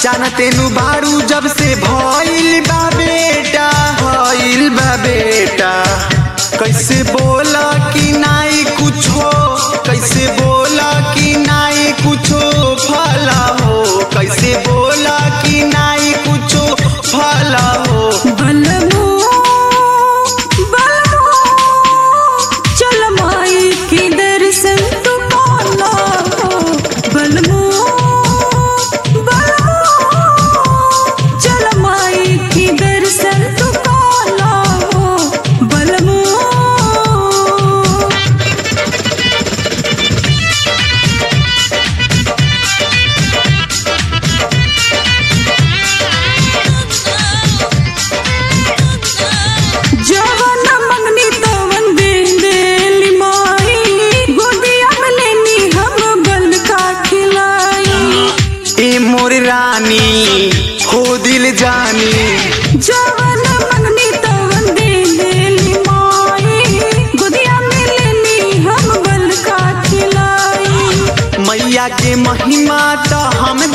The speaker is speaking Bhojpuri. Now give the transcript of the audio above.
जानते नु बारू जब से भइल बा बेटा भइल बा बेटा कैसे बोला कि नाई कुछो कैसे बोला कि नाई कुछो फला हो कैसे बोला कि नाई कुछो फला हो बलमो बलमो चल माई के दर्शन तू पाला हो बलमो बलमो चल माई के दर्शन तू पाला हो बलमो जवन मंगनी तवन दे देली माई गोदिया में लेनी हम बल का खिलाई ए मोर रानी हो दिल जानी जवन मंगनी तवन दे देली माई गोदिया में लेनी हम बल का खिलाई मैया के महिमा तो हम